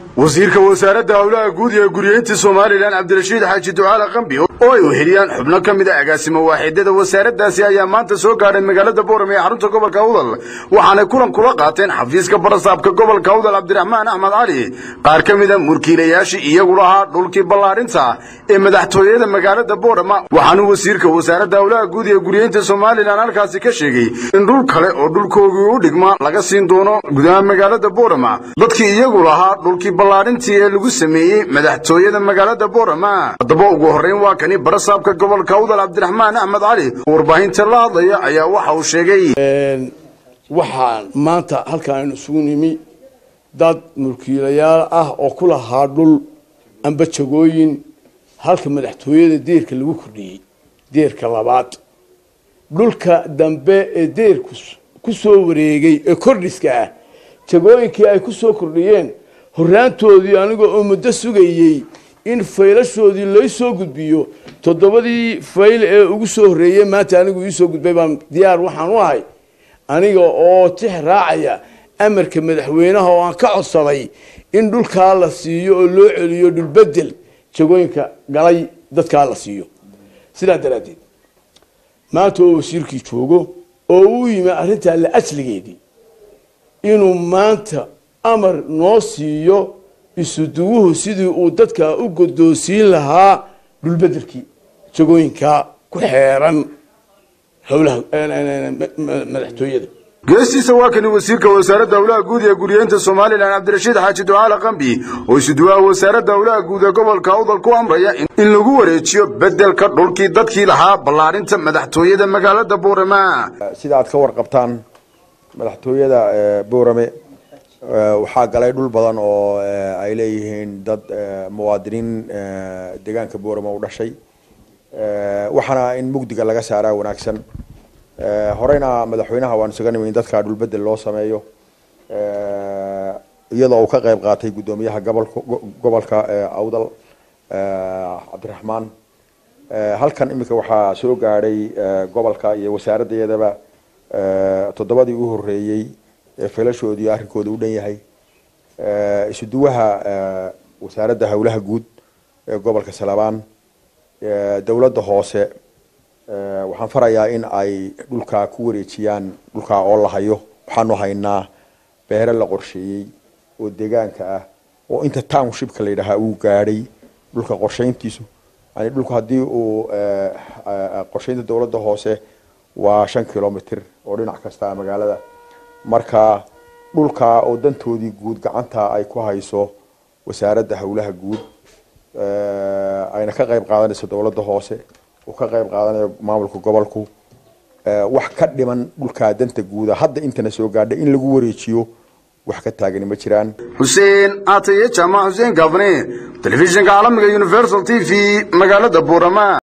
wasiirka wasaaradda howlaha guud ee guryeynta somalilan cabdirashiid xaaji ducaale qambi oo ay weheliyaan xubno ka mid a agaasimo waaxidada wasaaraddaasi ayaa maanta soo gaadhay magaalada boorame ee xarunta gobolka awdal waxaanay kulan kula qaateen xafiiska barasaabka gobolka awdal cabdiraxmaan axmed cali qaar ka mid a murkiilayaashii iyagu lahaa dhulkii ballaadhinta ee madaxtooyada magaalada boorama waxaanuu wasiirka wasaaradda howlaha guud ee guryeynta somalilan halkaasi ka sheegay in dhul kale oo dhulkoogii u dhigma laga siin doono gudaha magaalada boorama dadkii iyagu lahaa dhulkii ballaadhintii ee lagu sameeyey madaxtooyada magaalada boorama haddaba ugu horrayn waa kani barasaabka gobolka awdal cabdiraxmaan axmed cali oo warbaahinta la hadlaya ayaa waxa uu sheegay waxaan maanta halkaan aynu isugu nimi dad mulkiilayaal ah oo ku lahaa dhul amba jagooyin halka madaxtooyada deerka lagu kordhiyey deerka labaad dhulka dambe ee deerku ku soo wareegay ee kordhiska ah jagooyinkii ay ku soo kordhiyeen horraantoodii anigoo oo muddo sugayey in faylashoodii lay soo gudbiyo toddobadii fayl ee ugu soo horreeyey maanta anigu iisoo gudbay baan diyaar waxaan u ahay aniga oo tix raacaya amarka madaxweynaha oo aan ka codsaday in dhulkaa la siiyo oo loo celiyo dhulbedel jagooyinka galay dadkaa la siiyo sidaa daraaddeed maanta oo wasiirkii joogo oo uu yimi arrintaa la asligeedii inuu maanta amar noo siiyo isuduwuhu sidii uu dadka u godoonsiin lahaa dhulbedelkii jagooyinka ku xeeran howlaha madaxtooyada geestiisa waa kani wasiirka wasaaradda howlaha guud ee guryeynta somalilan cabdirashiid xaaji ducaale qambi oo isuduwaha wasaaradda howlaha guud ee gobolka awdal ku amraya in lagu wareejiyo bedelka dhulkii dadkii lahaa ballaadhinta madaxtooyada magaalada boorama sida aad ka warqabtaan madaxtooyada boorame waxaa galay dhul badan oo ay leeyihiin dad muwaadiniin deegaanka boorame u dhashay waxaana in mugdiga laga saaraa wanaagsan horeyna madaxweynaha waan isaga nimi in dadka dhulbedel loo sameeyo iyadoo uu ka qayb qaatay guddoomiyaha gobolka gobolka awdal cabdiraxmaan halkan iminka waxaa soo gaadhay gobolka iyo wasaaraddeedaba toddobadii u horreeyey feelashoodii arrinkooda u dhan yahay isuduwaha wasaaradda howlaha guud ee gobolka salabaan dowladda hoose waxaan farayaa in ay dhulkaa ku wareejiyaan dhulkaa oo la hayo waxaanu haynaa beere la qorsheeyey oo deegaanka ah oo inta townshipka la yidhaahaa uu gaadhay dhulka qorshayntiisu yani dhulku haddii uu qorshaynta dowladda hoose waa shan kilomitr oo dhinac kasta magaalada marka dhulkaa oo dantoodii guud gacanta ay ku hayso wasaaradda howlaha guud ayna ka qayb qaadanayso dowladda hoose uu ka qayb qaadanayo maamulka gobolku wax ka dhiman dhulkaa danta guuda hadda intana soo gaadha in lagu wareejiyo wax ka taagani ma jiraan xuseen aataye jaamac xuseen gaafne telefishinka caalamiga universal t v magaalada boorama